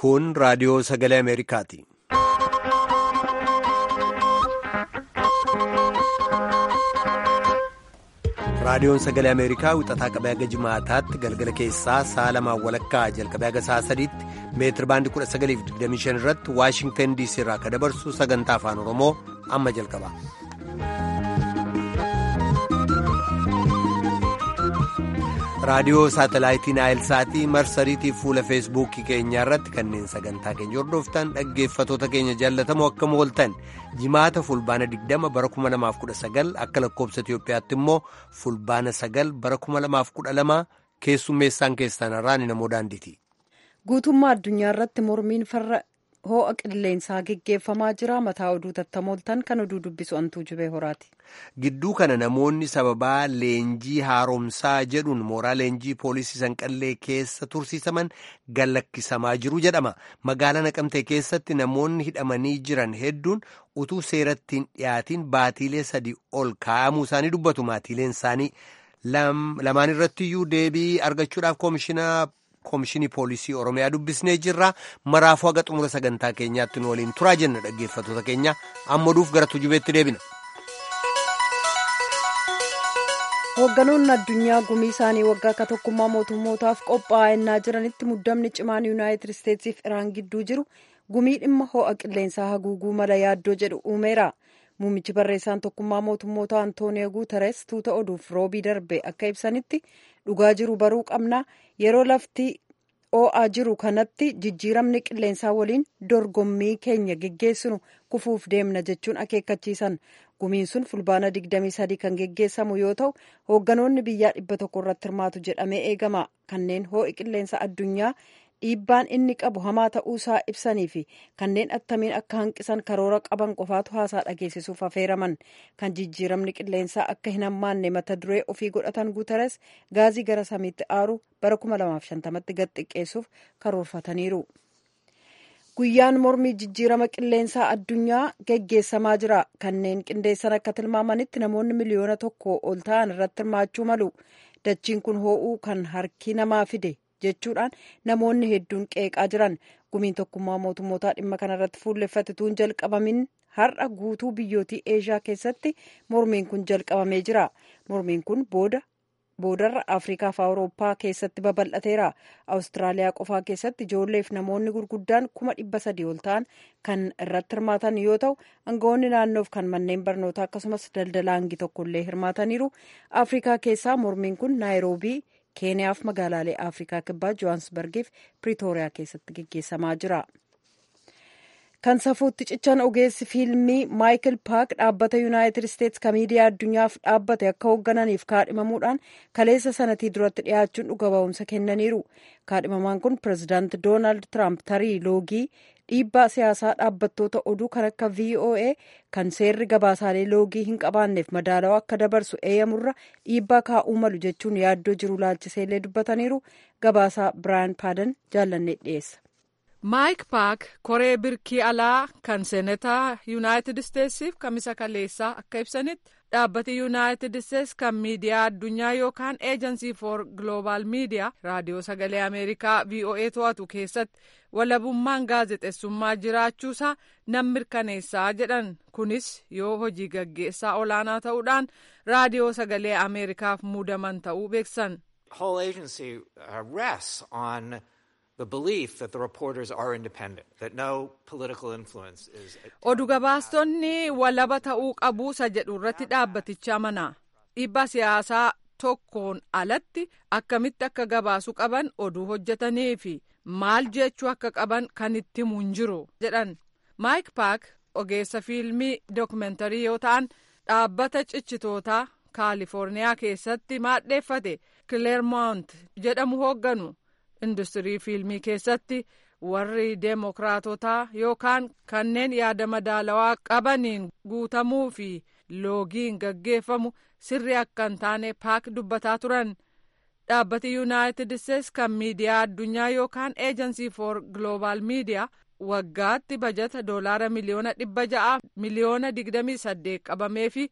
Kun raadiyoo sagalee Ameerikaati. Raadiyoon sagalee Ameerikaa wixataa qabee haga jimaataatti galgala keessaa sa'a lamaan walakkaa jalqabee haga sa'a sadiitti meetir baandii 1925 irratti Waashingtan DC irraa akka dabarsu sagantaa afaan Oromoo amma jalqaba. raadiyoo saatalaayitii naayilsaatii marsariitii fuula feesbuukii keenyaa irratti kanneen sagantaa keenya hordoftan dhaggeeffatoota keenya jaallatamoo akkam ooltan jimaata fulbaana 20 bara 2019 akka lakkoobsa itiyoophiyaatti immoo fulbaana 9 bara 2012 keessummeessaan keessan irraan namoo daandiiti. guutummaa addunyaa irratti mormiin farra hoo'a qilleensaa geggeeffamaa jira mataa oduu tattamooltan kan oduu dubbisu antuu jubee horaati. gidduu kana namoonni sababaa leenjii haaromsaa jedhuun mooraa leenjii poolisii sanqallee keessa tursiisaman gallakkisamaa jiru jedhama magaalaa naqamtee keessatti namoonni hidhamanii jiran hedduun utuu seerattiin dhiyaatiin baatiilee sadii ol kaa'amuu isaanii dubbatu maatiileen isaanii lamaan irrattiyyuu deebii argachuudhaaf koomishinaa. Koomishinii Poolisii Oromiyaa dubbisnee jirra. Maraafuu haga xumura sagantaa keenyaatti nu waliin turaa jenna dhaggeeffatoota keenya. Amma duuf gara tujubeetti deebina. Hoogganoonni addunyaa gumii isaanii waggaa akka tokkummaa mootummootaaf qophaa'aa jiranitti muddamni cimaan yuunaayitid isteetsiif iraan gidduu jiru gumii dhimma hoo'a qilleensaa haguuguu mala yaaddoo jedhu uumeera. Muummichi barreessaan tokkummaa mootummoota Antooniyo Guuteres tuuta oduuf roobii darbe akka ibsanitti dhugaa jiru baruu qabna yeroo lafti oo'aa jiru kanatti jijjiiramni qilleensaa waliin dorgommii keenya geggeessinu kufuuf deemna jechuun akeekkachiisan gumiin sun fulbaana 23 kan geggeessamu yoo ta'u hoogganoonni biyyaa dhibba tokko irratti hirmaatu jedhamee eegama kanneen hoo'i qilleensa addunyaa dhiibbaan inni qabu hamaa ta'uusaa ibsanii fi kanneen attamiin akka hanqisan karoora qaban qofaatu haasaa dhageessisuuf affeeraman kan jijjiiramni qilleensaa akka hin hammaanne mata duree ofii godhatan guutares gaazii gara samiitti aaru bara 2050tti gad xiqqeessuuf karoorfataniiru. guyyaan mormii jijjiirama qilleensaa addunyaa geggeessamaa jira kanneen qindeessan akka tilmaamanitti namoonni miliyoona tokko ol ta'an irratti hirmaachuu malu dachiin kun hoo'uu kan harki namaa fide jechuudhaan namoonni hedduun qeeqaa jiran gumiin tokkummaa mootummootaa dhimma kanarratti fuulleffatituun jalqabamin har'a guutuu biyyootii eeshiyaa keessatti mormiin kun jalqabamee jira mormiin kun booda boodarra afrikaa fi awurooppaa keessatti babal'ateera awustiraaliyaa qofaa keessatti ijoolleef namoonni gurguddaan kuma dhibba sadii ol ta'an kan irratti hirmaatan yoo ta'u aangawoonni naannoof kan manneen barnootaa akkasumas daldalaangi tokkollee hirmaataniiru afrikaa keessaa mormiin kun naayiroobii keeniyaaf magaalaalee afrikaa kibbaa johaansbargiif piriitooriyaa keessatti geggeessamaa jira. kan safuutti cichan ogeessi fiilmii maayikil paak dhaabbata yuunaayitid isteetsi kan miidiyaa addunyaaf dhaabbate akka hooggananiif kaadhimamuudhaan kaleessa sanatii duratti dhiyaachuun dhuga ba'umsa kennaniiru kaadhimamaan kun pirezidaanti doonaald tiraamp tarii loogii dhiibbaa siyaasaa dhaabbattoota oduu kan akka voa kan seerri gabaasaalee loogii hin qabaanneef madaalawaa akka dabarsu eeyyamurra dhiibbaa kaa'uu malu jechuun yaaddoo jiru laalchiseellee dubbataniiru gabaasaa biraayan paadan jaallannee dhiyeessa. maayik paak koree birkii alaa kan seenataa yuunaayitid isteetsiif kamisa kaleessaa akka ibsanitti dhaabbati yuunaayitid isteetsi kan miidiyaa addunyaa yookaan eejansii for gloobaal miidiyaa raadiyoo sagalee ameerikaa voa to'atu keessatti walabummaan gaazexeessummaa jiraachuusaa nan mirkaneessaa jedhan kunis yoo hojii gaggeessaa olaanaa ta'uudhaan raadiyoo sagalee ameerikaaf muudaman ta'uu beeksan. oduu gabaastonni walaba ta'uu qabuusa jedhu irratti dhaabbaticha amana dhiibbaa siyaasaa tokkoon alatti akkamitti akka gabaasuu qaban oduu hojjetanii fi maal jechuu akka qaban kan itti himu hin jiru jedhan maayik paak ogeessa fiilmii dookumentarii yoo ta'an dhaabbata cichitootaa kaalifoorniyaa keessatti maadheeffate kileermont jedhamu hoogganu. industirii fiilmii keessatti warri deemokiraatotaa yookaan kanneen yaada madaalawaa qabaniin guutamuu fi loogiin gaggeeffamu sirri akka hin taane paak dubbataa turan dhaabbati yuunaayitid isteetsi kan miidiyaa addunyaa yookaan eejansii for gloobaal miidiyaa waggaatti bajata doolaara miliyoona dhibba ja'a miliyoona digdamii saddeet qabamee fi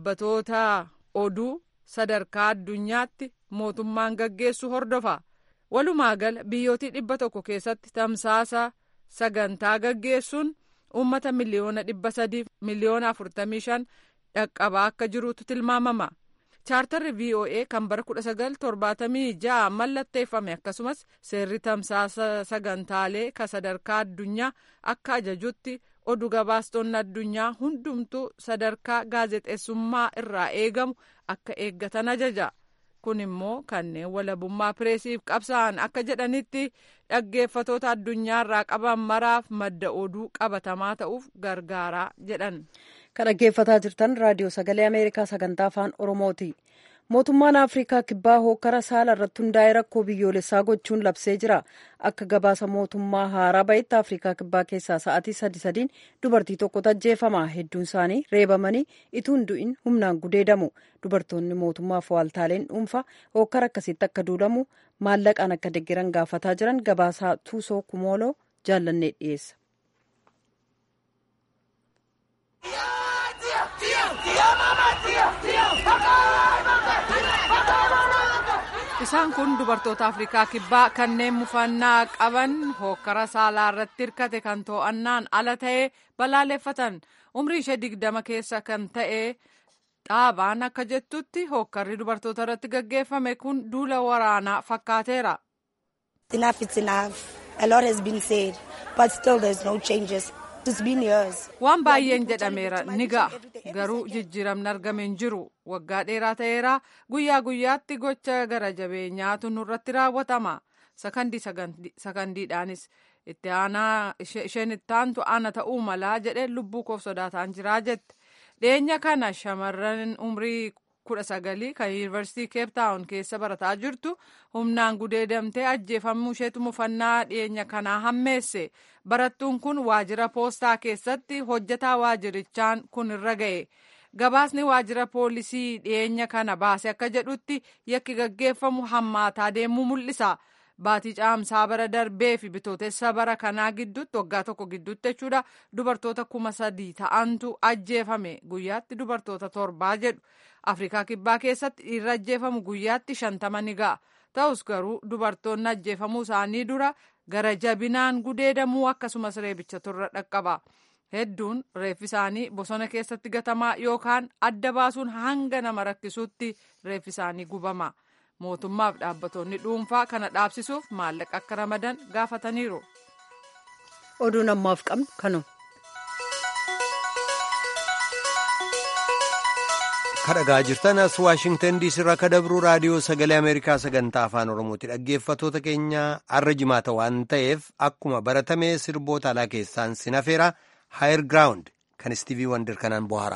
dhaabbatoota oduu sadarkaa addunyaatti mootummaan gaggeessu hordofa. walumaa gala biyyootii dhibba tokko keessatti tamsaasa sagantaa gaggeessuun uummata miliyoona dhibba sadiif miliyoona afurtamii shan dhaqqabaa akka jirutu tilmaamama. chaartarri voa kan bara 1976 mallatteeffame akkasumas seerri tamsaasa sagantaalee ka sadarkaa addunyaa akka ajajutti oduu gabaastonni addunyaa hundumtuu sadarkaa gaazexeessummaa irraa eegamu akka eeggatan ajaja kun immoo kanneen walabummaa pireesiif qabsa'an akka jedhanitti dhaggeeffatoota addunyaarraa qaban maraaf madda oduu qabatamaa ta'uuf gargaaraa jedhan. kan dhaggeeffataa jirtan raadiyoo sagalee ameerikaa sagantaa afaan oromooti mootummaan afrikaa kibbaa hokkara saala irratti hundaa'ee rakkoo biyyoolessaa gochuun labsee jira akka gabaasa mootummaa haaraa bahetti afrikaa kibbaa keessaa sa'aatii sadi sadiin dubartii tokkotu ajjeefama hedduun isaanii reebamanii ituun du'in humnaan gudeedamu dubartoonni mootummaaf waaltaaleen dhuunfaa hokkara akkasitti akka duulamu maallaqaan akka deggeran gaafataa jiran gabaasaa tuusoo kumooloo jaallannee dhiyeessa. isaan kun dubartoota afrikaa kibbaa kanneen mufannaa qaban hokkara saalaa irratti hirkate kan to'annaan ala ta'ee balaaleffatan umrii ishee digdama keessa kan ta'e dhaabaan akka jettutti hokkarri dubartoota irratti gaggeeffame kun duula waraanaa fakkaateera. waan baay'een jedhameera ni ga'a garuu jijjiiramni argame hin jiru waggaa dheeraa ta'eera guyyaa guyyaatti gocha gara jabeenyaatu nurratti raawwatama sakandiidhaanis itti aanaa isheen itti aantu ana ta'uu malaa jedhee lubbuu koof sodaataan jiraa jette dhiyeenya kana shamarran umrii kudha sagalii kan yuunivarsiitii keeptaawun keessa barataa jirtu humnaan gudeedamtee ajjeefamuu isheetu mufannaa dhiyeenya kanaa hammeesse barattuun kun waajjira poostaa keessatti hojjetaa waajjirichaan kun irra ga'e gabaasni waajjira poolisii dhiyeenya kana baase akka jedhutti yakki gaggeeffamu hammaataa deemuu mul'isa. baatii caamsaa bara darbee fi bitootessa bara kanaa gidduutti waggaa tokko gidduutti jechuudha dubartoota kuma sadii ta'antu ajjeefame guyyaatti dubartoota torbaa jedhu afrikaa kibbaa keessatti dhiirri ajjeefamu guyyaatti shantama ni ga'a ta'us garuu dubartoonni ajjeefamuu isaanii dura gara jabinaan gudeedamuu akkasumas reebicha turre dhaqqaba hedduun reeffi isaanii bosona keessatti gatamaa yookaan adda baasuun hanga nama rakkisuutti reeffi isaanii gubama. mootummaaf dhaabbattoonni dhuunfaa kana dhaabsisuuf maallaqa akka ramadan gaafataniiru. oduun ammaaf qabnu kanu. kadhagaa jirtan as waashingtan diisii irraa kadabru raadiyoo sagalee ameerikaa sagantaa afaan oromooti dhaggeeffatoota keenya arra jimaata waan ta'eef akkuma baratame sirboota alaa keessaan sinafeera haayer giraawundi kan istiivii wandir kanaan bohaara.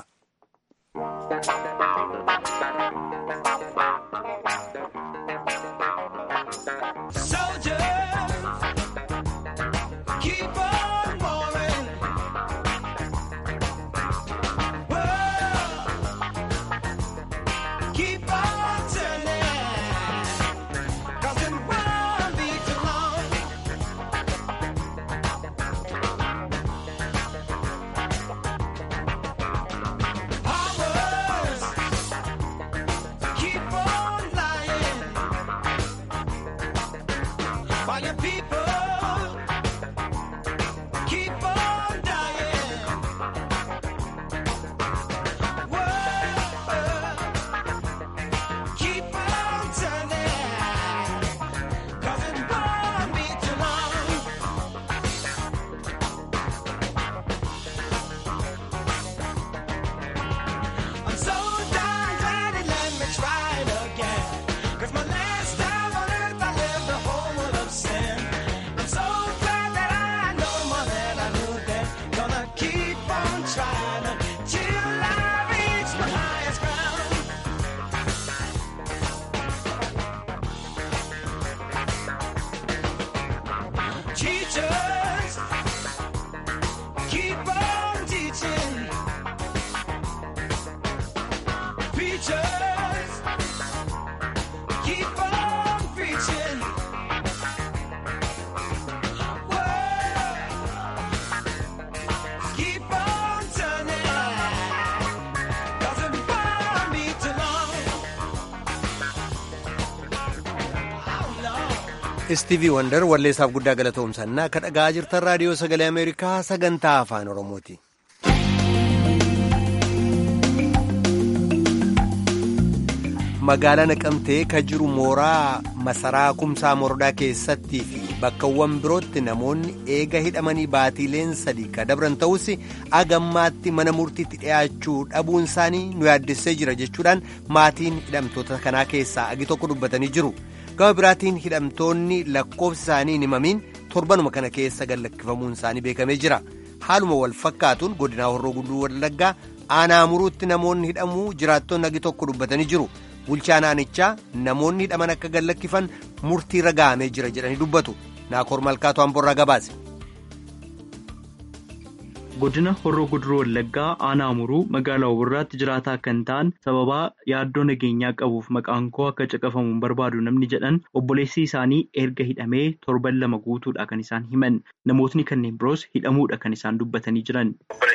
istiivii wandar walleessaaf guddaa galatoomsannaa akka dhagaa jirtan raadiyoo sagalee ameerikaa sagantaa afaan oromooti. magaalaa naqamtee ka jiru mooraa masaraa kumsaa mordaa keessattii fi bakkawwan birootti namoonni eega hidhamanii baatiileen sadii ka dabran ta'us agammaatti mana murtiitti dhiyaachuu dhabuun isaanii nu yaaddessee jira jechuudhaan maatiin hidhamtoota kanaa keessaa agi tokko dubbatanii jiru. gama biraatiin hidhamtoonni lakkoofsi isaanii hin himamiin torbanuma kana keessa gallakkifamuun isaanii beekamee jira haaluma wal fakkaatuun godinaa horroo guduu wallaggaa aanaa muruutti namoonni hidhamuu jiraattonni agi tokko dubbatanii jiru bulchaan aanichaa namoonni hidhaman akka gallakkifan murtii ragaamee jira jedhanii dubbatu naakoor malkaatu amborraa gabaase. godina horroo guduruu wallaggaa aanaa muruu magaalaa Obborraatti jiraataa kan ta'an sababaa yaaddoo nageenyaa qabuuf maqaan koo akka caqafamuun barbaadu namni jedhan obboleessi isaanii erga hidhamee torban lama guutuudha kan isaan himan namootni kanneen biroos hidhamuudha kan isaan dubbatanii jiran.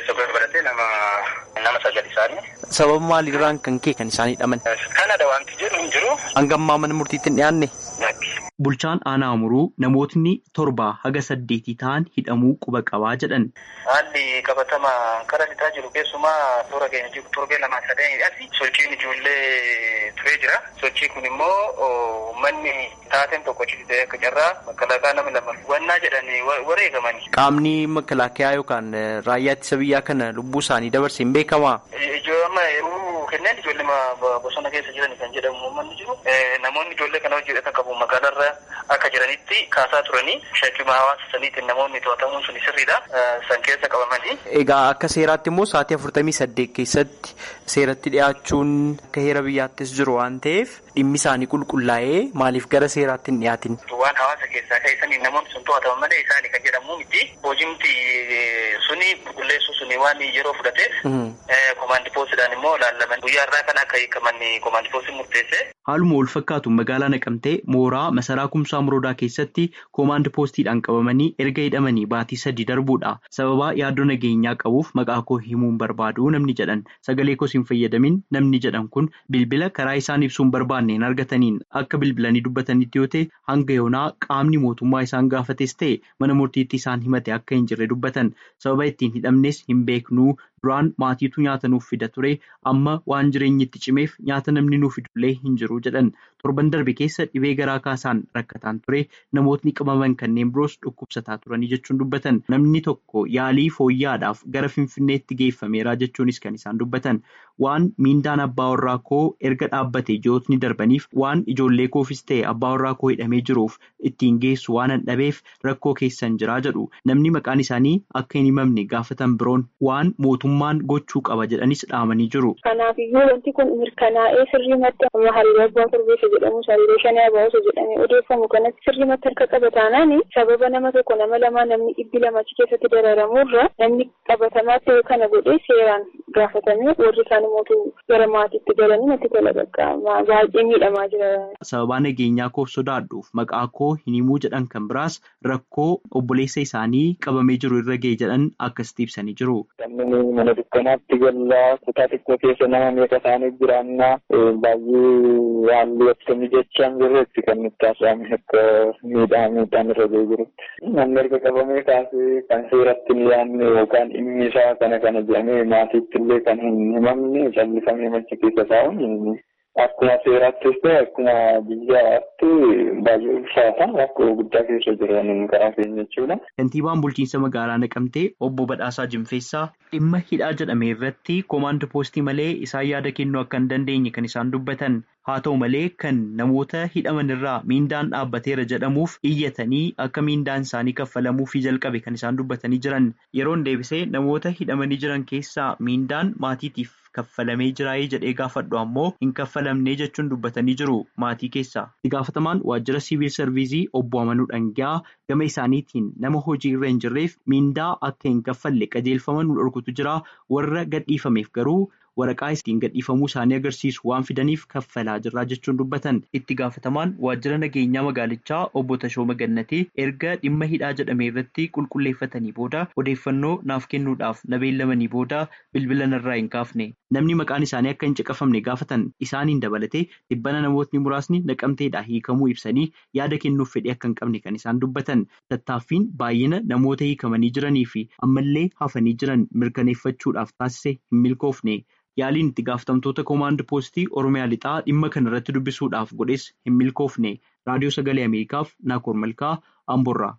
sababa maaliirraan kan kee kan isaan hidhaman. kanada wanti jedhu hin jiru. hangammaa mana murtiitti hin dhiyaanne. Bulchaan aanaa muruu namootni torba haga saddeetii ta'an hidhamuu quba qabaa jedhan. Haalli qabatama karaa lixaa jiru keessumaa toora keenya jiru torbee lamaa sadanii asi sochiin ijoollee turee jira. Sochii kun immoo manni taateen tokko citee akka carraa makalaakaa nama lama wannaa jedhanii wareegamani. Qaamni makalaakayaa yookaan raayyaa ittisa biyyaa kana lubbuu isaanii dabarse hin beekamaa? Ijoollee yeroo kenneen ijoollee bosona keessa jiran kan jedhamu uummanni jiru. Namoonni ijoollee kana hojjetan qabu magaalarra akka jiranitti kaasaa turanii shakkima hawaasa saniitiin namoonni to'atamuun sun sirriidha. San keessa qabamanii. Egaa akka seeraatti immoo sa'aatii afurtamii saddeet keessatti seeratti dhiyaachuun akka heera biyyaattis jiru waan ta'eef dhimmi isaanii qulqullaa'ee maaliif gara seeraatti hin dhiyaatin? Waan hawaasa keessaa keessanii namoonni sun to'ataman malee isaanii kan jedhamu miti. Hojiimti suni qulqulleessuu suni waan yeroo fudhateef komaandi poostidhaan immoo laallaman guyyaa irraa kan akka hiikaman komaandi poostiin murteesse. Haaluma wal fakkaatuun magaalaa naqamtee mooraa masaraa kumsaa muroodaa keessatti koomaand poostiidhaan qabamanii erga hidhamanii baatii sadii darbuudha. Sababaa yaaddoo nageenyaa qabuuf maqaa koo himuun barbaadu namni jedhan sagalee koos hin fayyadamin namni jedhan kun bilbila karaa isaan ibsuun barbaanneen argataniin akka bilbilanii dubbatanitti yoo ta'e hanga yoonaa qaamni mootummaa isaan gaafates ta'e mana murtiitti isaan himate akka hin jirre dubbatan sababa ittiin hidhamnes hin beeknuu duraan maatiitu nyaata nuuf fida ture amma waan jireenyi itti cimeef nyaata namni nuuf fidullee hin jiru jedhan torban darbe keessa dhibee garaa kaasaan rakkataan ture namootni qabaman kanneen biroos dhukkubsataa turanii jechuun dubbatan namni tokko yaalii fooyyaadhaaf gara finfinneetti geeffameera jechuunis kan isaan dubbatan waan miindaan abbaa warraa koo erga dhaabbate ji'ootni darbaniif waan ijoollee koofis ta'e abbaa warraa koo hidhamee jiruuf ittiin geessu waan hin dhabeef rakkoo keessan jiraa jedhu namni maqaan isaanii akka hin himamne gaafatan biroon waan mootummaan gochuu qaba jedhanis dhaamanii jiru. Kanaafiyyuu wanti kun mirkanaa'ee sirriimatti amma halluu abbaa korbeessa jedhamu halluu shanii abaa'uusa jedhamee odeeffamu kanatti sirriimatti harka qaba taanaan sababa nama tokko nama lamaa namni dhibbi lamachi keessatti dararamuurra namni qabatamaa ta'e kana godhee seeraan gaafatamee warri isaan mootuu gara maatiitti galanii natti tola qaqqabamaa baay'ee miidhamaa jira. Sababaa nageenyaa koof sodaadhuuf maqaa koo hin himuu jedhan kan biraas rakkoo obboleessa isaanii qabamee jiru irra ga'e jedhan akkasitti ibsanii jiru. Mana dukkanaatti gallaa kutaa xiqqoo keessa nama meeqa isaanii jiraannaa baay'ee haalli akkamii jechaan jirretti kan nutti haasa'ame akka miidhaa miidhaan irra ga'ee jirutti. Namni erga qabamee kaasee kan seeratti hin yaadne yookaan dhimmi isaa kana kana jedhamee maatiitti illee kan hin himamne callifamee machi keessa taa'uun akkuma seeraattis ta'e akkuma biyyaatti baay'ee ulfaata rakkoo guddaa keessa jiran karaa keenya jechuudha. Kantiibaan bulchiinsa magaalaa Naqamtee obbo Badhaasaa Jimfeessaa dhimma hidhaa jedhame irratti koomaand poostii malee isaan yaada kennuu akka hin dandeenye kan isaan dubbatan. Haa ta'u malee kan namoota hidhaman irraa miindaan dhaabbateera jedhamuuf iyyatanii akka miindaan isaanii kaffalamuufii jalqabe kan isaan dubbatanii jiran yeroon deebisee namoota hidhamanii jiran keessaa miindaan maatiitiif kaffalamee jiraayee jedhee gaafadhu ammoo hin kaffalamnee jechuun dubbatanii jiru maatii keessaa. Itti gaafatamaan waajjira siviil sarviizii obbo Amanuu Dhangaa gama isaaniitiin nama hojii irra hin jirreef miindaa akka hin kaffalle qajeelfama nu dhorkutu jira warra gadhiifameef garuu waraqaa ittiin gadhiifamuu isaanii agarsiisu waan fidaniif kaffalaa jirraa jechuun dubbatan itti gaafatamaan waajjira nageenyaa magaalichaa obbo Tashooma Gannatee erga dhimma hidhaa jedhame irratti qulqulleeffatanii booda odeeffannoo naaf kennuudhaaf na beellamanii booda bilbila narraa hin kaafne namni maqaan isaanii akka hin caqafamne gaafatan isaaniin dabalatee dhibbana namootni muraasni naqamteedhaa hiikamuu ibsanii yaada kennuuf fedhii akka hin qabne kan isaan dubbatan tattaaffiin baay'ina namoota hiikamanii jiranii fi ammallee hafanii jiran mirkaneeffachuudhaaf taasise hin milkoofne. Yaaliin itti gaafatamtoota koomaand poostii Oromiyaa lixaa dhimma kana irratti dubbisuudhaaf godhes hin milkoofne. Raadiyoo Sagalee Ameerikaaf Naakoor Malkaa Amborraa.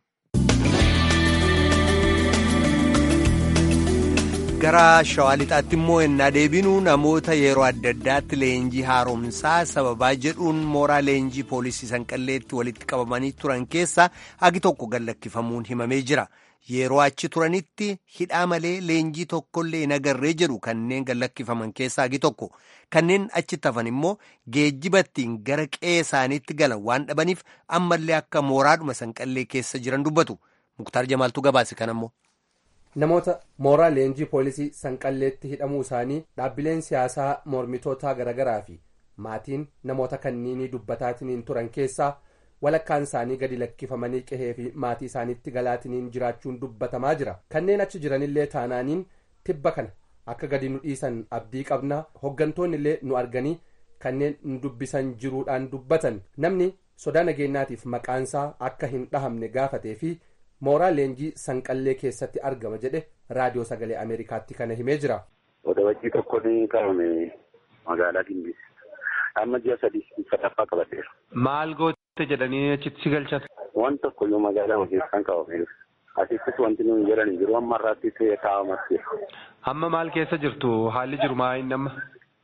Gara shawaa lixaatti immoo ennaa deebinu namoota yeroo adda addaatti leenjii haaromsaa sababaa jedhuun mooraa leenjii poolisii sanqalleetti walitti qabamanii turan keessaa hagi tokko gallakkifamuun himamee jira. Yeroo achi turanitti hidhaa malee leenjii tokkollee hin agarree jedhu kanneen gallakkifaman keessaa hagi tokko kanneen achitti hafan immoo geejjibattiin gara qe'ee isaaniitti galan waan dhabaniif ammallee akka mooraadhuma sanqallee keessa jiran dubbatu muktaar jamaaltu gabaase kanammoo. Namoota mooraa leenjii poolisii sanqalleetti hidhamuu isaanii dhaabbileen siyaasaa mormitootaa garaagaraa fi maatiin namoota kanniinii dubbataatiin turan keessaa. walakkaan isaanii gadi lakkifamanii qehee fi maatii isaaniitti galaatiniin jiraachuun dubbatamaa jira kanneen achi jiranillee taanaaniin tibba kana akka gadi nu dhiisan abdii qabna hoggantoonni illee nu arganii kanneen nu dubbisan jiruudhaan dubbatan namni sodaa nageenyaatiif maqaansaa akka hin dhahamne gaafatee fi mooraa leenjii sanqallee keessatti argama jedhe raadiyoo sagalee ameerikaatti kana himee jira. Odabajjii tokko ni qabame magaalaa Gimbii. Amma ji'a sadii sadaffaa qabateera. Maal goote jedhanii achitti si galchan? Waan tokko iyyuu magaalaa hojiisan qabame. Asittis wanti nuyi jedhan hin jiru amma irraatti taa'amas jira. Amma maal keessa jirtu haalli jiru maa inni amma?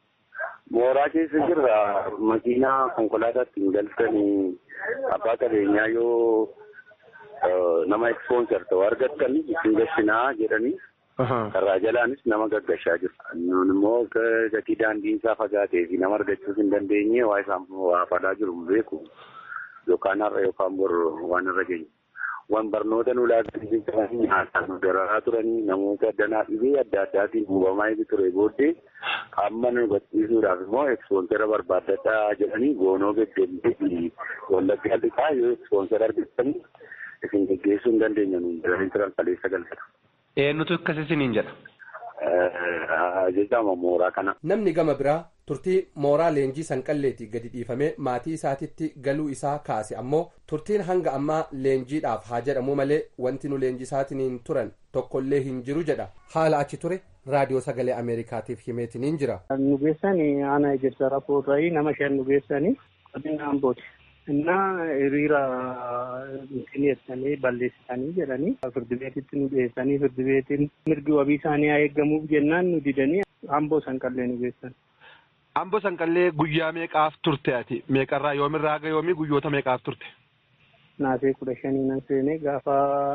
Mooraa keessa jirra makiinaa konkolaataatti hin galchanii abbaa qabeenyaa yoo nama ekspoonsar ta'u argattan isin gashinaa jedhanii karraa jalaanis nama gaggashaa jiru. Nun immoo gatii daandiin isaa fagaatee fi nama argachuus hin dandeenye waa isaan waa fadhaa jiru hin beeku yookaan har'a yookaan bor waan irra geenye. Waan barnoota nu laatanii jiranii nyaataan nu dararaa turanii namoota danaa dhibee adda addaatiin hubamaa ture booddee amma nu barsiisuudhaaf immoo ekspoonsara barbaadadhaa jedhanii goonoo beddellee fi wallaggaa lixaa yoo ekspoonsara argatanii isin geggeessuu hin dandeenya nu jedhanii turan kaleessa galfata. Eenyutu akkas isiniin jedha? Jedhama mooraa kana. Namni gama biraa turtii mooraa leenjii sanqalleetii gadi dhiifamee maatii isaatitti galuu isaa kaase ammoo turtiin hanga ammaa leenjiidhaaf haa jedhamu malee wanti nu leenjisaatiin turan tokkollee hin jiru jedha haala achi ture raadiyoo sagalee ameerikaatiif himeetiniin jira. Nu geessanii ana ejersa raapportaayii nama shan nu geessanii godina ambooti. እና hiriira dhiyeessanii balleessanii jedhanii firdi beetitti nu dhiyeessanii firdi beetiin mirgi wabii isaanii haa eeggamuuf jennaan nu didanii amboo sanqallee nu geessan. Amboo sanqallee guyyaa meeqaaf turte ati meeqarraa yoomirraa haga yoomii guyyoota meeqaaf turte? Naasee kudha shanii nan seenee gaafa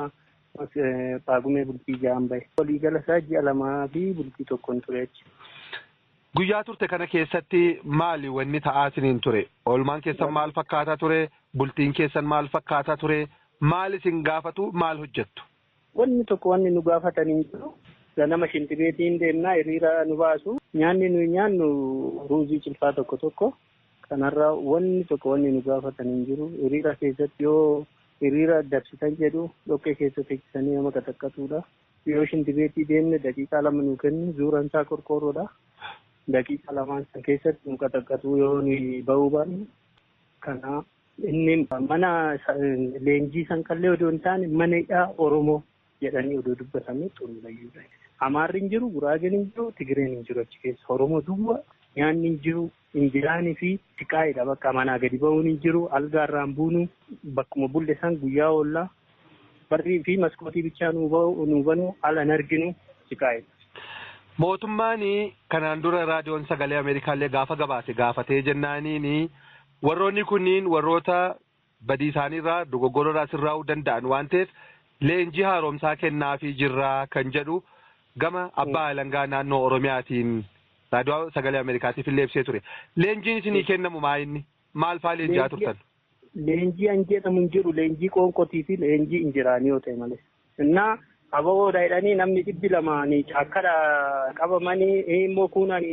paagumee bultii ja'an bahe. Waliigala isaa ji'a lamaa fi bultii tokkoon ture achi. Guyyaa turte kana keessatti maali wanni ta'aa isiniin ture? Oolmaan keessan maal fakkaataa ture? Bultiin keessan maal fakkaataa ture? Maal isin gaafatu? Maal hojjettu? Wanni tokko wanni nu gaafatanii jiru. Ganama shintibeetiin deemnaa hiriira nu baasu. Nyaanni nuyi nyaannu ruuzii cilfaa tokko tokko. Kanarraa wanni tokko wanni nu gaafatanii jiru. Hiriira keessatti yoo hiriira dabsitan jedhu dhoqqee keessa teessisanii nama qataqqatuudha. Yoo shintibeetii deemne daqiiqaa lama nu kennu zuuraan isaa qorqoorroodha. daqiiqa lamaan san keessatti nu qataqqatu yoo nuyi bahuu baanne kana inni mana leenjii sanqallee odoo hin taane mana hidhaa oromoo jedhanii odoo dubbatamee xuruurayyuudha. Amaarri hin jiru, Guraageen hin jiru, Tigireen hin jiru achi keessa. Oromoo duwwaa nyaanni hin jiru, injiraanii fi tiqaa'idha bakka manaa gadi bahuun hin jiru, algaarraan buunu bakkuma bulle san guyyaa oollaa barrii fi maskootii bichaa nu banu ala hin arginu tiqaa'idha. Mootummaan kanaan dura raadiyoon sagalee Ameerikaallee gaafa gabaase gaafatee jennaaniin warroonni kunniin warroota badii isaaniirraa dogoggororraa sirraa'uu danda'an waan ta'eef leenjii haaromsaa kennaafii jirraa kan jedhu gama abbaa alangaa naannoo Oromiyaatiin raadiyoo sagalee Ameerikaatiif illee ibsee ture. Leenjiin isinii kennamu maa inni? Maal fa'aa leenji'aa turtan? Leenjii an jedhamu hin jiru leenjii qoonqotii fi leenjii injiraanii yoo ta'e malee. Innaa ababoodha jedhanii namni dhibbi lamaanii caakkadha qabamanii immoo kuunaan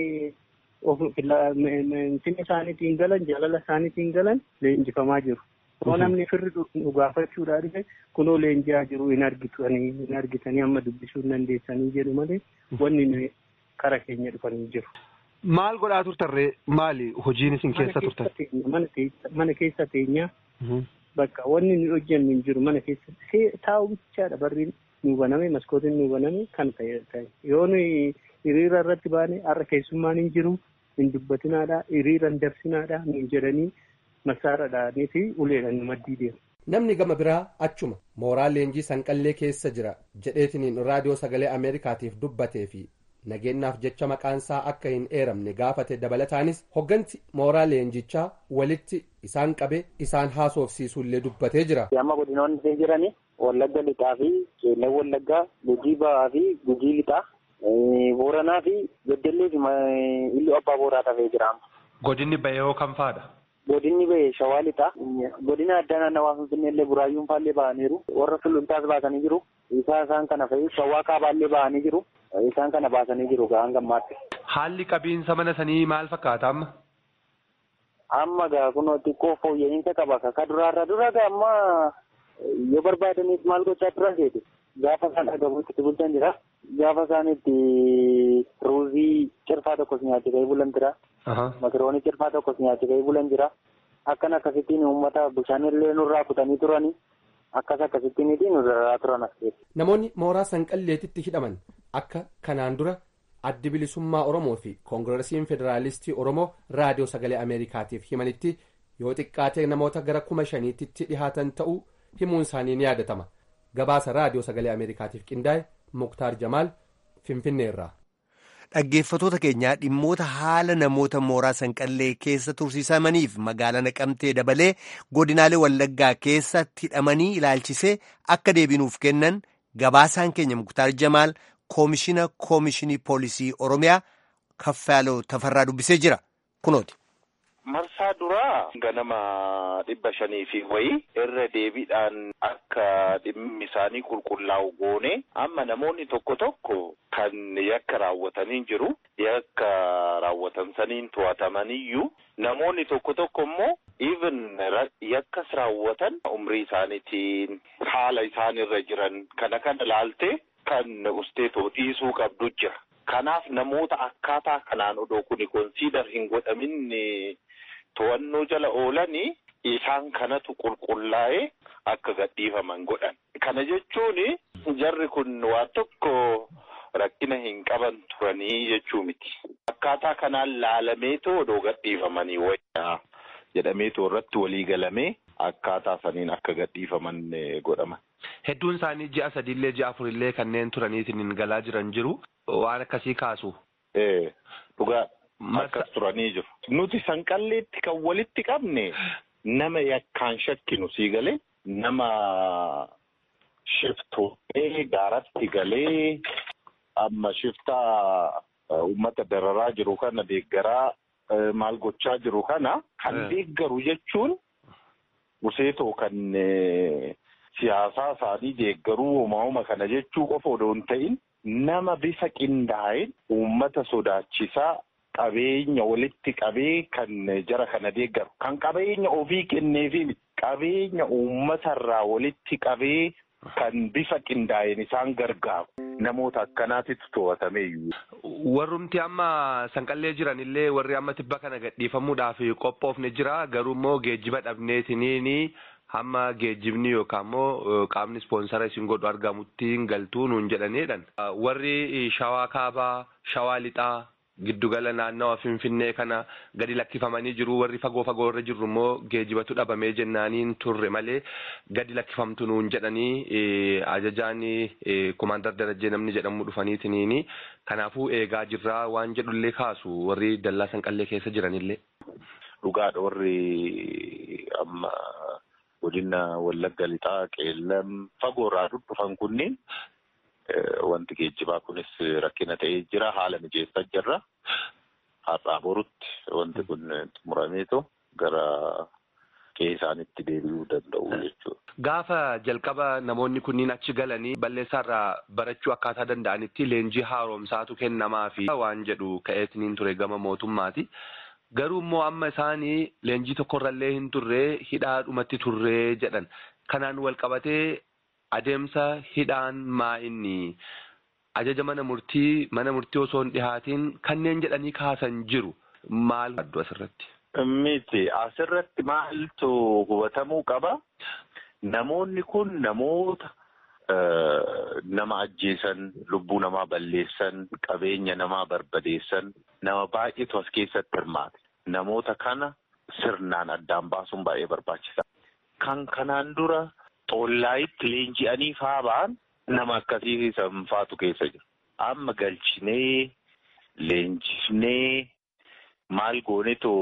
finni isaaniitiin galan jaalala isaaniitiin galan leenjifamaa jiru. Yoo namni firri dhugaafachuudhaa dhufe kunoo leenji'aa jiru hin argitanii hin argitanii amma dubbisuu hin dandeessanii jedhu malee wanni kara keenya dhufanii jiru. Maal godhaa turtarree maali hojiin isin keessa turtan? Mana keessa teenyaa bakka wanni nu hojjennu hin jiru mana keessa taa'u bichaadha barri nu baname maskootiin nu baname kan ta'e yoo nuyi hiriira irratti baane har'a keessummaan hin jiru hin dubbatinaadha hiriira hin dabsinaadha nu jedhanii masaaradhaanii fi uleedhaan nu maddii deemu. Namni gama biraa achuma mooraa leenjii sanqallee keessa jira jedheetiniin raadiyoo sagalee Ameerikaatiif dubbatee fi nageenyaaf jecha maqaansaa akka hin eeramne gaafate dabalataanis hogganti mooraa leenjichaa walitti isaan qabe isaan haasofsiisuullee dubbatee jira. Amma godinoonni jirani Wallagga lixaa fi Qeellan Wallaggaa, Gujii Ba'aa fi Gujii lixaa, Booranaa fi Beddellee fi Iluu Abbaa Booraa tafee jira. Godinni bahee kam faadha? Godinni bahee Shawaa lixaa. Godina addaa naannawaa Finfinnee illee Buraayyuun faallee ba'aniiru. Warra Suluntaas baasanii jiru. Isaa isaan kana fa'i Shawaa Kaabaallee ba'anii jiru. Isaan kana baasanii jiru ga'aan gammaatti. Haalli qabiinsa mana sanii maal fakkaata amma? Amma gaa kunoo xiqqoo fooyya'insa qaba. Ka duraarra dura gaa amma yoo barbaadanis maal gochaa turan seeti. Gaafa isaan dhagabuutti itti bulchan jira. Gaafa isaan itti ruuzii cirfaa tokkos nyaachuu ka'ee bulan jira. Makiroonii cirfaa tokkos nyaachuu ka'ee bulan jira. Akkan akkasittiin uummata bishaanillee nurraa kutanii turani. Akkas akkasittiin nurraa turan as keessa. Namoonni mooraa sanqalleetitti hidhaman akka kanaan dura addi bilisummaa Oromoo fi koongiresiin federaalistii Oromoo raadiyoo sagalee Ameerikaatiif himanitti yoo xiqqaatee namoota gara kuma shaniitti dhihaatan ta'uu himuun isaanii ni yaadatama. Gabaasa raadiyoo sagalee Ameerikaatiif qindaa'e Muktaar Jamaal Finfinneerraa. Dhaggeeffatoota keenyaa dhimmoota haala namoota mooraa sanqallee keessa tursiisamaniif magaalaa naqamtee dabalee godinaalee wallaggaa keessatti hidhamanii ilaalchisee akka deebinuuf kennan gabaasaan keenya Muktaar Jamaal koomishina koomishinii poolisii Oromiyaa kaffaaloo tafarraa dubbisee jira kunooti. Marsaa duraa ganama dhibba shanii fi wayii irra deebiidhaan akka dhimmi isaanii qulqullaa'u goone amma namoonni tokko tokko kan yakka raawwatanii jiru yakka raawwatan saniin to'atamaniyyuu namoonni tokko tokko immoo even yakkas raawwatan umrii isaaniitiin haala isaanirra jiran kana kana laaltee kan usteetoo dhiisuu qabdu jira. Kanaaf namoota akkaataa kanaan odoo kuni konsiidar hin godhamin to'annoo jala oolanii isaan kanatu qulqullaa'ee akka gadhiifaman godhan. Kana jechuun jarri kun waan tokko rakkina hin qaban turanii jechuu miti. Akkaataa kanaan laalameetoo odoo gadhiifamanii wayyaa jedhameetoo irratti walii galamee akkaataa saniin akka gadhiifaman godhama. Hedduun isaanii ji'a sadiillee ji'a afurillee kanneen turaniitiin galaa jiran jiru. Waan akkasii kaasu. Ee dhugaa akkas turanii jiru. Nuti sanqalleetti kan walitti qabne nama yakkaan shakkinu sii galee nama shiftoolee gaaratti galee amma shiftaa uummata dararaa jiru kana deeggaraa maal gochaa jiru kana kan deeggaru jechuun guseetoo kan siyaasaa isaanii deeggaruu uumama kana jechuu qofa odoo hin ta'in nama bifa qindaa'een uummata sodaachisaa qabeenya walitti qabee kan jara kana deeggaru kan qabeenya ofii kenneefi qabeenya uummatarraa walitti qabee kan bifa qindaa'een isaan gargaaru namoota akkanaatitu to'atameeyyuu. Warrumti amma sanqallee jiran illee warri amma tibba kana gadhiifamuudhaaf qophoofne jira garuu immoo geejjiba dhabneetiniini hamma geejjibni yookaan immoo qaamni ispoonsara isin godhu argamutti hin galtuu nuun jedhaniidhaan. Warri shawaa kaabaa, shawaa lixaa, giddugala naannawa finfinnee kana gadi lakkifamanii jiru warri fagoo fagoo irra jirru immoo geejjibatu dhabamee jennaaniin turre malee gadi lakkifamtu nuun jedhanii ajajaan kumaandar darajee namni jedhamu dhufaniitiniini kanaafuu eegaa jirraa waan jedhullee kaasu warri dallaa sanqallee keessa jiranillee. Dhugaadha warri amma godina wallagga lixaa qeellam fagoorraa dhufan kunniin wanti geejjibaa kunis rakkina ta'ee jira haala mijeessaa jirra har'aa borutti wanti kun xumurameetu gara qe'ee isaanitti deebi'uu danda'u jechuudha. Gaafa jalqaba namoonni kunniin achi galanii balleessaarraa barachuu akkaataa danda'anitti leenjii haaromsaatu kennamaa fi waan jedhu ka'eetiniin ture gama mootummaati. Garuu immoo amma isaanii leenjii tokkorrallee hin turree hidhaadhumatti turree jedhan. Kanaan wal qabatee adeemsa hidhaan maa inni ajaja mana murtii mana murtii osoo hin dhihaatiin kanneen jedhanii kaasan jiru maal addu asirratti? Miti asirratti maaltu hubatamuu qaba? Namoonni kun namoota nama ajjeesan, lubbuu namaa balleessan, qabeenya namaa barbadeessan nama baay'eetu as keessatti hirmaate. Namoota kana sirnaan addaan baasuun baay'ee barbaachisaa. Kan kanaan dura xollaayitti leenji'anii faa ba'an nama akkasii sanfaatu keessa jira. Amma galchinee leenjifnee maal goonetu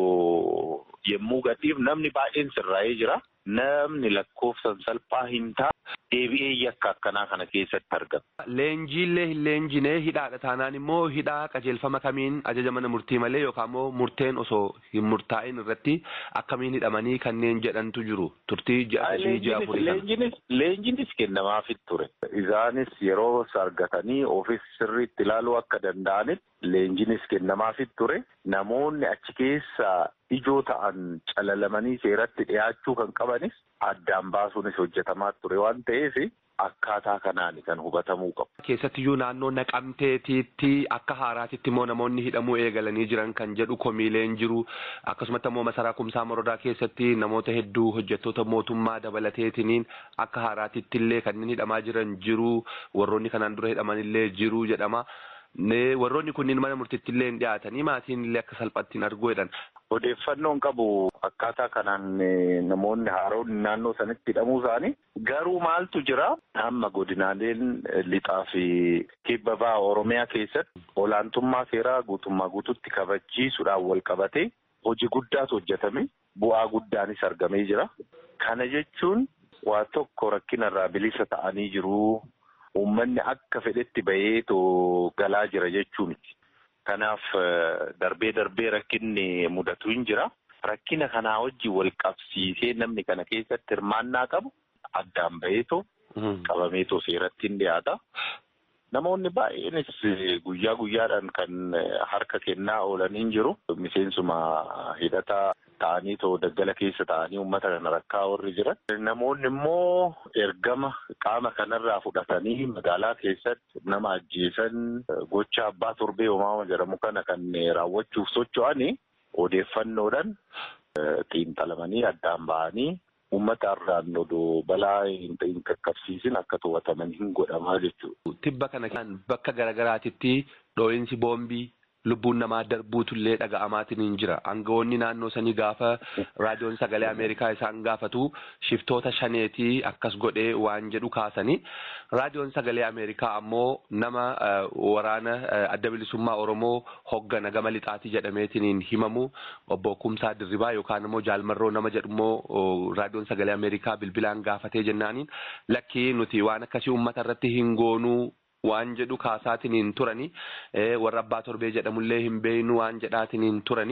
yemmuu gadhiif namni baay'een sirraa'ee jira. Namni lakkoofsan salphaa hin taane deebi'ee yakka akkanaa kana keessatti argama. Leenjiillee hin leenjinee hidhaadha taanaan immoo hidhaa qajeelfama kamiin ajaja mana murtii malee yookaan immoo murteen osoo hin murtaa'in irratti akkamiin hidhamanii kanneen jedhantu jiru turtii ji'a sadii ji'a afurii Leenjinis leenjinis kennamaafit ture. Isaanis yeroo argatanii ofis sirriitti ilaaluu akka danda'anitti leenjinis kennamaafit ture. Namoonni achi keessa ijoo ta'an calalamanii seeratti dhiyaachuu kan qabanis addaan baasuunis hojjetamaa ture waan ta'eef akkaataa kanaan kan hubatamuu qabu. Keessattiyyuu naannoo naqamteetiitti akka haaraatitti immoo namoonni hidhamuu eegalanii jiran kan jedhu komiileen jiru akkasumatti immoo masaraa kumsaa morodaa keessatti namoota hedduu hojjettoota mootummaa dabalateetiniin akka haaraatitti illee kanneen hidhamaa jiran jiru warroonni kanaan dura hidhaman illee jiru jedhama. Warroonni kunniin mana murtiitti illee hin dhiyaatanii maatiin illee akka salphaatti hin arguu jedhan. Odeeffannoon qabu akkaataa kanaan namoonni haaroonni naannoo sanitti hidhamuu isaanii garuu maaltu jira amma godinaaleen lixaa fi kibba ba'a Oromiyaa keessatti olaantummaa seeraa guutummaa guututti kabachiisuudhaan wal qabatee hojii guddaatu hojjetame bu'aa guddaanis argamee jira. Kana jechuun waa tokko rakkinarraa bilisa ta'anii jiru. Uummanni akka fedhetti baheetoo galaa jira jechuun kanaaf darbee darbee rakkinni mudatu hin jira. Rakkina kanaa wajjin wal qabsiisee namni kana keessatti hirmaannaa qabu addaan baheetoo qabameetoo seeratti hin dhiyaata. Namoonni baay'eenis guyyaa guyyaadhaan kan harka kennaa oolan hin jiru. Miseensuma hidhataa ta'anii too daggala keessa ta'anii uummata kana rakkaa warri jiran. Namoonni immoo ergama qaama kanarraa fudhatanii magaalaa keessatti nama ajjeesan gocha abbaa torbee uumamaa jedhamu kana kan raawwachuuf socho'anii odeeffannoodhaan xiinxalamanii addaan ba'anii uummata irraan odoo balaa hin qaqqabsiisin akka to'ataman hin godhamaa jechuudha. Tibba kana bakka garaagaraatitti dhoo'insi boombii lubbuun namaa darbuutullee dhaga'amaatiin hin jira. Aangawoonni naannoo sanii gaafa raadiyoon sagalee Ameerikaa isaan gaafatu shiftoota shaneetii akkas godhee waan jedhu kaasanii. Raadiyoon sagalee Ameerikaa ammoo nama waraana adda bilisummaa Oromoo hoggana gama lixaatii jedhameetiin himamu obbo Kumsaa Dirribaa yookaan immoo Jaalmarroo nama jedhu immoo raadiyoon sagalee Ameerikaa bilbilaan gaafatee jennaaniin lakkii nuti waan akkasii uummata irratti hin goonuu waan jedhu kaasaatiin hin turani warra abbaa torbee jedhamullee hin beeynu waan jedhaatiin hin turani.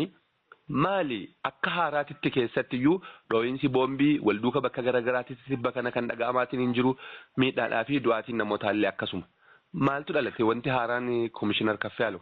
Maali akka haaraatitti keessattiyyuu dhoo'insi boombii walduuka bakka garaagaraatitti tibba kana kan dhaga'amaatiin hin jiru miidhaadhaa fi du'aatiin namootaallee akkasuma. Maaltu dhalate wanti haaraan komishinar Kaffiyaaloo?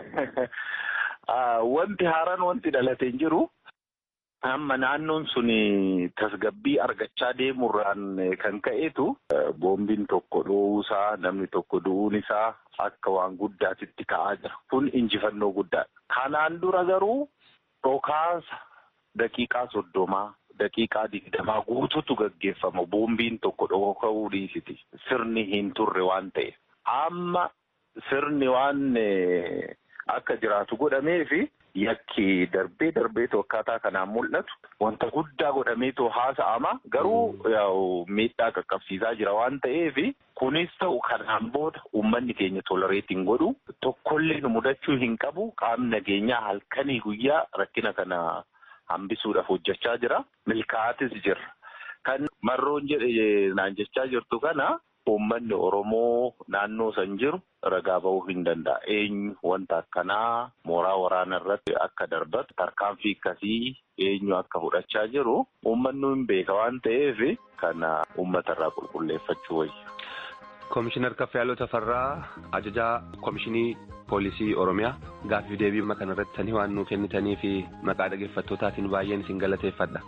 Wanti haaraan wanti dhalate hin jiru. Amma naannoon sun tasgabbii argachaa deemurraan kan ka'eetu boombiin tokko dhoowuusaa namni tokko du'uun isaa akka waan guddaatitti ka'aa jira. Kun injifannoo guddaadha. Kanaan dura garuu dhokaasa daqiiqaa soddomaa daqiiqaa digdamaa guutuutu gaggeeffama. Boombiin tokko dhoka'uu dhiisiti. Sirni hin turre waan ta'e. Amma sirni waan akka jiraatu godhameefi. Yakki darbee darbeetu akkaataa kanaan mul'atu wanta guddaa godhameetu haasa'ama garuu miidhaa qaqqabsiisaa jira waan ta'eef kunis ta'u kanaan booda uummanni keenya tolereetiin godhu tokkollee nu mudachuu hin qabu qaamni nageenyaa halkanii guyyaa rakkina kana hambisuudhaaf hojjechaa jira milkaa'atis jira kan marroon jedhe naan jechaa jirtu kana uummanni Oromoo naannoo san jiru ragaa bahuu hin danda'a. Eenyu wanta akkanaa mooraa waraanaa irratti akka darbatu tarkaanfii akkasii eenyu akka fudhachaa jiru uummanni hin beeka waan ta'eef kana uummata irraa qulqulleeffachuu wayya. Komishinar Kaffayaaloo Tafarraa ajajaa Komishinii Poolisii Oromiyaa gaaffiif deebii kana irratti sanii waan nuu kennitanii fi maqaa dhaggeeffattootaatiin baay'een isin galateeffadha.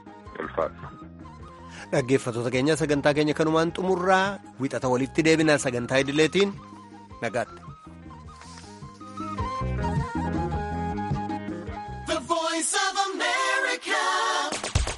Dhaggeeffattoota keenya sagantaa keenya kanumaan xumurraa wixata walitti deebinaa sagantaa idileetiin nagaatti.